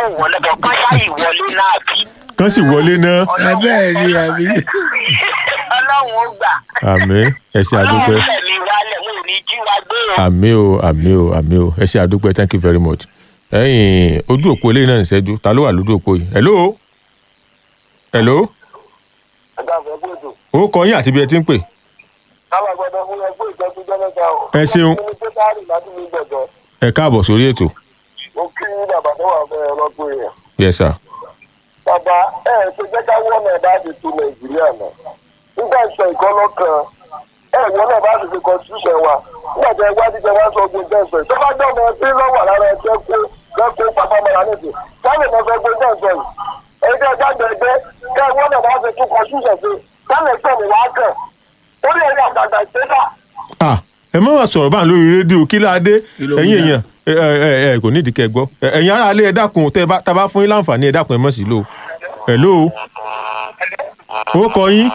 wọlé bọ̀ kán ṣáàyè wọlé náà bí. kán sì wọlé náà ẹ bẹ́ẹ̀ ni àbí. ọlọ́run ó gbà. àmì ẹ ṣe àdúpẹ́ ọlọ́run tẹ̀mí wálẹ̀ wọn ò ní jí wa gbé o. àmì o àmì o àmì o ẹ ṣe àdúpẹ́ thank you very much ẹ̀yin ojú òpó eléyìí náà ń ṣẹ́jú ta ló wà lójú òpó yìí hello hello ẹ̀dá àgbẹ̀ gbèdò ó kọ yín àti bí ẹ ti ń pè káwọn gbọdọ̀ fún ẹgbẹ́ ìjọba jẹ́lẹ́ta o. Ẹ ṣeun. mo ní pé káàrí láti ní gbọ̀dọ̀ ẹ káàbọ̀ sórí ètò mo kí bàbá tó wà fẹ́ ọlọ́gbọ́n èèyàn. yes sir bàbá ẹ ẹ ṣe jẹ́ ká wọ́n náà bá ti tu nàìjíríà náà. nígbà ìṣe ìkọ́lọ́ kan ẹ wọ́n náà bá ti fi constitution wa nígbà tí ẹgbẹ́ àti ìjọba sọ ogun tẹ̀sán tó bá jọ́ ọmọ ẹbí lọ́wọ́ lára ẹgbẹ́ kó lẹ́kọ̀ọ́ pàpàmọ́ra nìkan sáyẹn náà fẹ́ gbé tẹ̀sán yìí. ẹgbẹ́ jáde ẹgbẹ́ kẹ́ ẹ wọ́n náà bá ti tún constitution sí sáyẹn gbẹ̀mí wá kàn orí ẹ̀rí àgbàgbà ìṣẹ́dá ah ẹ má wàá sọ̀rọ̀ báyìí lórí rédíò kí láadé Kí ló ẹ̀yin wí náà? èèyàn ẹ ẹ ẹ kò nídìí kẹ́ ẹ gbọ́ Ẹ- ẹ̀yin ará alẹ́ ẹ dákun tẹ́ ẹ bá tá a bá fún yín láǹfààní ẹ dákun ẹ mọ̀ sí lò hello ó kọ yín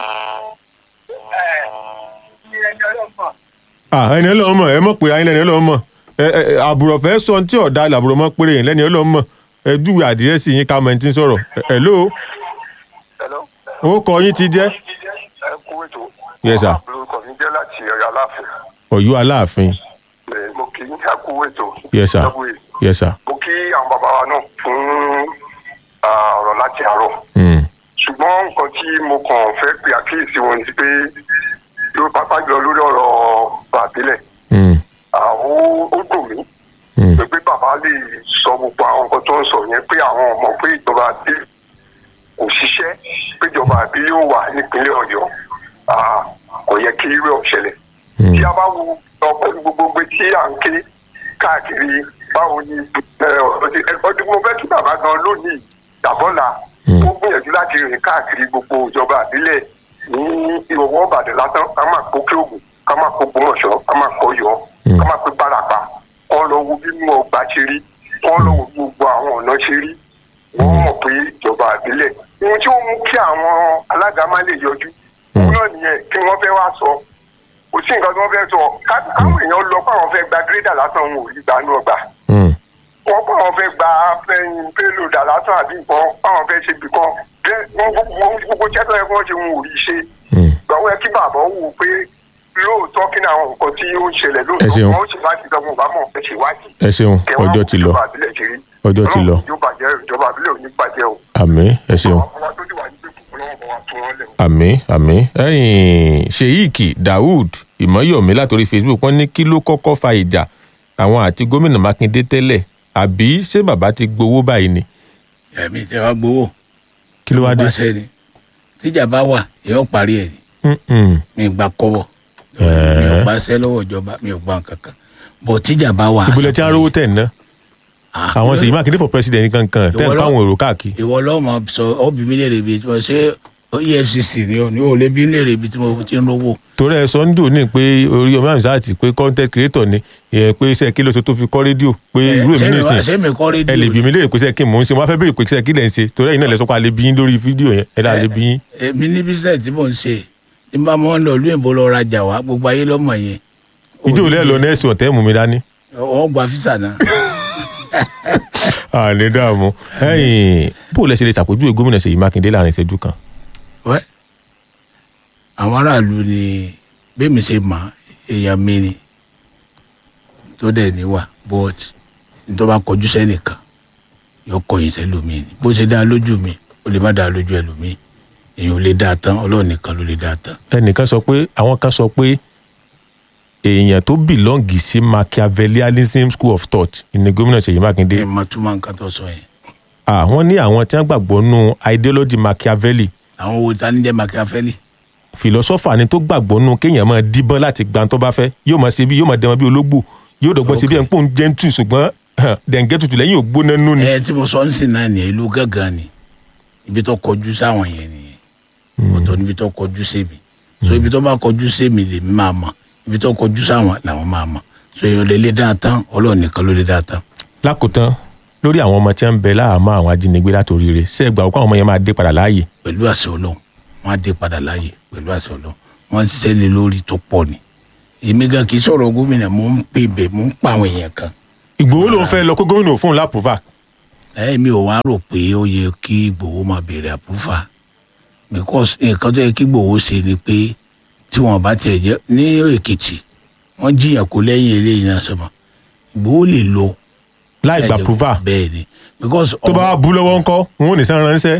ah ẹni ọlọ́run mọ̀ ẹ mọ̀ pé ayé lẹ́ni ọlọ́run mọ̀ ẹ ẹ àbùrọ̀ fẹ́ sọ tí ọ̀dà làbùrọ̀ mọ̀ péré yẹn lẹ́ni ọlọ́run mọ̀ ẹ júwe àdírẹ́sì yín ká mọ̀ ẹni tí ń sọ̀rọ̀ Ẹ- hello Hello. ó kọ yín ti jẹ́ ẹ kú ètò. Yes, sir. lórúkọ mi jẹ́ láti ọ̀yọ́ aláàfin. ọ̀yọ́ aláàfin Ẹ, mo kí ní ẹ kú ètò. yes sir Double A. yes sir mo kí àwọn bàbá wa náà fún ah, ọ̀rọ̀ láti àárọ̀. mm. ṣùgbọ́n nǹkan tí mo kàn fẹ́ pe àkíyèsí wọn ni pé ló pápá jọ lórí ọ̀rọ̀ bàbílẹ̀. Mm. àwọn ó dùn mí Mm. pé bàbá lè sọ gbogbo àwọn nǹkan tó ń sọ yẹn pé àwọn ọmọ pé ìjọba àbí kò ṣiṣẹ́ pé ìjọba àbí yóò wà nípínlẹ̀ ọ̀yọ́ Ah, kò yẹ kí irú ẹ̀ ṣẹlẹ̀ Mm. tí a bá wo ọ̀pọ̀ gbogbo gbé tí à ń ké káàkiri báwo ni ẹ, ọdún ọdún mo fẹ́ kí bàbá gan lónìí dàbọ́là Mm. ó gbìyànjú láti rìn káàkiri gbogbo ìjọba àbílẹ̀ ní ìwọ̀wọ́ ọ̀bàdàn lásán ká máa kó kí ògùn ká máa kó gbọmọ̀ṣọ́ ká máa kó yọ Mm. ká máa pé bárapá wọ́n lọ wo bí mo ọgbà ṣe rí wọ́n lọ wo gbogbo àwọn ọ̀nà ṣe rí wọ́n mọ̀ pé ìjọba àbílẹ̀ ohun tí ó mú kí àwọn alága má lè yọjú Mm. òun náà nìyẹn kí wọ́n fẹ́ wá sọ kò sí nǹkan tí wọ́n fẹ́ sọ ká- káwọn èèyàn lọ fáwọn fẹ́ gba gírẹ́dà lásán òun ò rí gbanú ọgbà Mm. wọ́n fáwọn fẹ́ gba fẹ́yìn pélòdà lásán àbí nǹkan fáwọn fẹ́ ṣe bìkan gbogbo jẹ́tọ̀ yẹ kí wọ́n ṣe wọn ò rí ṣe Mm. gbàgbọ́ yẹ kí bàbá wò pé lóòótọ́ kí ni àwọn nǹkan tí ó ń ṣẹlẹ̀ Ẹ lóòótọ́ ṣeun. wọ́n ṣe láti dọ́gbọ̀n bá mọ̀ ẹ̀ ṣe wájú ẹ ṣeun kẹwàá ọjọ́ ti lọ ìjọba àbílẹ̀ ṣe rí ọjọ́ ti lọ Ọlọ́run ìjọba àjẹ́ ìjọba àbílẹ̀ ò ní bàjẹ́ o àmì ẹ ṣeun àwọn ọmọ tó ti wà nígbè kúkú lọ́wọ́ bọ̀ wá tún wọn lẹ̀ o. àmì àmì ẹ̀yin sheik daoud ìmọ̀yọ̀mí látòrí facebook wọ́n ní kí ló kọ́kọ́ fa ìjà àwọn àti gómìnà mákindé tẹ́lẹ̀ àbí ṣé bàbá ti gbowó báyìí ni ẹ̀mí tẹ wá gbowó. kí ló wá dé. pàṣẹ ni tíjà bá wà yóò parí ẹ̀ ni Mm-mm. mi gba kọ́bọ̀ mi ò gbàṣẹ lọ́wọ́ ìjọba mi ò gbà kankan bọ̀ tíjà bá wà. ìbúlẹ̀ tí wọ́n rówó tẹ̀ ná Ah, àwọn ṣèyí mákindé for president kankan tẹ̀ ń Ìwọ lọ- fáwọn èrò káàkiri. ìwọ lọ́mọ sọ ọ́bì mi léèrè ibi tí mo ṣe efcc ni ò ní ò lè bí léèrè ibi tí mo ti ń rówó. torí ẹ sọ ń dùn ní pé orí ọmọ àmì sáàtì pé content creator ni ìyẹn pé iṣẹ́ kí ló ṣe tó fi kọ́ rédíò pé irú èmi nìsín ṣé mi kọ́ rédíò ẹ lè bí mi léèrè pé iṣẹ́ kí mò ń ṣe wọ́n á fẹ́ béèrè pé iṣẹ́ kí lẹ̀ ń ṣe torí ẹ̀yin náà lẹ sọ pé a lè bí yín lórí fídíò yẹn ẹ dá lè bí yín. èmi ní bísíǹsì tí mò ń ṣe ní bá mọ́ ń lọ ìlú ìbò lọ rajà wá gbogbo ayé lọ́mọ yẹn. ìjọ òlẹ́ lọ nẹ́ẹ̀sì ọ̀tẹ́ mú mi dání. wọ́n gba físà náà. àní dààmú ẹ̀yin bó lẹ ṣe lè ṣàpèjúwe gómìnà Ṣèyí Mákindé láàrin ìṣẹ́jú kan. wẹ́ àwọn aráàlú ni bẹ́ẹ̀ mi ṣe mọ̀ èèyàn mi ni tó dẹ̀ níwà but nítorí bá kọjú sẹ́nìkan yóò kọyìn sẹ́lòmíì ni bó ṣe dá lójú mi ó lè má dá lójú ẹlòmíì èèyàn ò lè dá a tán ọlọ́run nìkan ló lè dá a tán. ẹnìkan sọ pé àwọn kan sọ pé èèyàn tó bìlọ́ǹgì sí Machiavellianism school of thought ní gómìnà Ṣèyí Mákindé ẹ máa túmọ̀ nǹkan tó sọ yẹn. àwọn ní àwọn tí wọ́n gbàgbọ́ nù ideology Machiavelli àwọn wo ta ní jẹ́ Machiavelli. philosopher ni tó gbàgbọ́ nù kéèyàn máa díbọ́n láti gba tó bá fẹ́ yóò máa ṣe bí yóò máa dẹmọ bí ológbò yóò dọ̀gbọ́n ṣe bí ẹ̀ ń pòun gentle ṣùgbọ́n dẹ̀ǹgẹ́ tutù lẹ́yìn ògbóná nù ni. ẹ tí mo sọ ń sìn náà nìyẹn ìlú gángan ni ibi tó kọjú sáwọn yẹn nìyẹn ọ̀tọ̀ níbi tó kọjú sẹ́mi so ibi tó bá kọjú sẹ́mi lèmi máa mọ̀ ibi tó kọjú sáwọn làwọn máa mọ̀ so èèyàn lè lé dáa tán ọlọ́run nìkan ló lè dáa tán. lákòótán lórí àwọn ọmọ tí wọ́n ń bẹ láàmọ́ àwọn ajínigbé látòrí rẹ̀ ṣé ẹ gbà wọ́n pé àwọn ọmọ yẹn máa dé padà láàyè. pẹ̀lú àṣẹ ọlọ́run wọ́n á dé padà láàyè pẹ̀lú àṣẹ ọlọ́run wọ́n ń ṣiṣẹ́ lé lórí tó pọ̀ ni èmi gan kì í sọ̀rọ̀ gómìnà mò ń pè bẹ̀ mò ń pa àwọn èèyàn kan ìgbòho ló ń fẹ́ lọ kó gómìnà fún un lápòvà ẹ mi ò wá rò pé ó yẹ kí Ìgbòho máa béèrè àpúfà because nǹkan tó yẹ kí Ìgbòho ṣe ni pé tí wọn bá tiẹ̀ jẹ́ ní Èkìtì wọ́n jiyàn kó lẹ́yìn eléyìí náà sọmọ Ìgbòho lè lọ. láì gba prova bẹ́ẹ̀ ni because. tó bá wá bú lọ́wọ́ ńkọ́ wọn ò ní sàn ránṣẹ́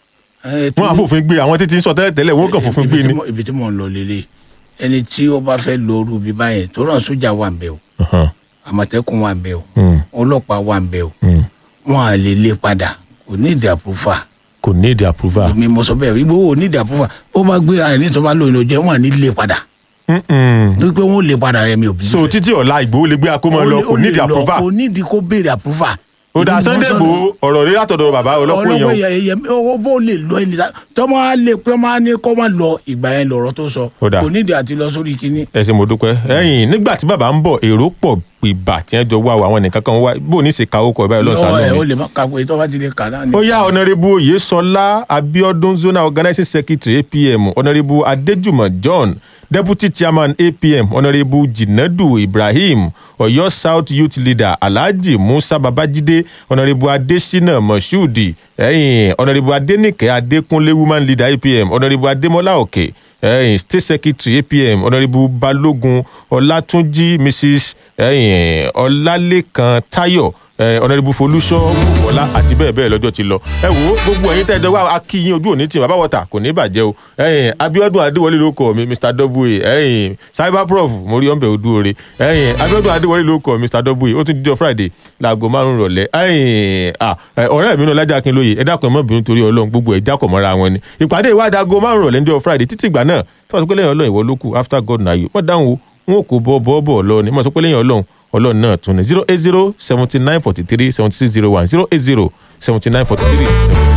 wọn á fòfin gbé àwọn títí ń sọ tẹ́lẹ̀ tẹ́lẹ̀ wọn kàn fòfin gbé ni. ibi tí mò ń lọ lélẹ̀ ẹni tí ó bá fẹ́ lọ orú bí báyẹn tó náà sójà wà ń bẹ̀ o Ọ̀hán. àmọ̀tẹ́kùn wà ń bẹ̀ o Mm, ọlọ́pàá wà ń bẹ̀ o mm. wọn à lè lé padà kò ní ìdí àpòfà kò ní èdè approval. èmi mo sọ bẹ́ẹ̀ Ìgbòho ò ní ìdí àpòfà ó bá gbéra ẹ̀ ní ìtọ́ba lóyún ló jẹ́ wọn à ní lé padà Mm-mm. nítorí pé wọn ò lè padà ẹ̀mí òbí. so títí ọ̀la Ìgbòho lè gbé akómọ lọ kò ní èdè approval. kò ní ìdí kó béèrè àpòfà. ó dá Sunday Igboho ọ̀rọ̀ rí látọ̀dọ̀ bàbá ọlọ́pọ̀ ọlọ́pàá yẹn yẹn yẹn owó bó lè lọ ẹni tá tọ́mọ á lè pé ọmọ á ní kó má lọ ìgbà yẹn lọ̀rọ̀ tó sọ Ó dáa. kò nídìí àti lọ sórí kínní. ẹ ṣé mo dúpẹ́ ẹ̀yìn nígbà tí bàbá ń bọ̀ èrò pọ̀ gbìbà tí wọ́n jọ wá àwọn nìkan kan wá bó ní í ṣe ka ó kọ ìbáyọ̀ lọ́sàn-án lọ́wọ́ ẹ̀ lónìí. ó lè má ka pé tó bá ti lè kà náà ni. ó yá ọ̀nàrẹ́bù oyèsọlá abiodun zonal organizing secretary apm ọ̀nàrẹ́bù adéjùmọ̀ john deputy chairman apm ọ̀nàrẹ́bù jinadu ibrahim ọ̀yọ́ south youth leader alhaji musa babajide ọ̀nàrẹ́bù adesina moshood ẹ̀yìn ọ̀nàrẹ́bù adenike adekunle woman leader apm ọ̀nàrẹ́bù adémọlá òkè ẹ̀yìn state secretary apm ọ̀nàrẹ́bù balógun ọlátúnjì mrs ẹ̀yìn ọlálẹ́kan táyọ̀ ẹ ọ̀nàdìbò folúṣọ́ wọlá àti bẹ́ẹ̀ bẹ́ẹ̀ lọ́jọ́ ti lọ ẹ wo gbogbo ẹ̀yin tẹ́ ẹ dọ́gba akíyín ojú òní tì bàbá wọ̀tà kò ní bàjẹ́ o ẹ̀yin abiodun adéwọlé ló kọ mi mr w ẹ̀yin cyber prof mo rí ọ̀nbẹ odúore ẹ̀yin abiodun adéwọlé ló kọ mr w ó tún dídọ́ friday láago márùn rọ̀lẹ́ ẹ̀yin ah, ẹ, ọ̀rẹ́ mi náà lájà akínlóye ẹ dákun ẹ mọ́ bínú torí ọlọ́run gbogbo ẹ̀ jákọ̀ mọ́ra wọn ni ìpàdé ìwádìí aago márùn rọ̀lẹ́ ní friday títí ìgbà náà tí wọ́n sọ pé lẹ́yìn ọlọ́run ìwọ ló kù after god na you wọ́n dáhùn o wọn kò bọ́ bọ́ bọ́ lọ ni wọ́n sọ pé lẹ́yìn ọlọ́run ọlọ́run náà tún ní zero eight zero seventy nine forty three seventy six zero one zero eight zero seventy nine forty three seventy six.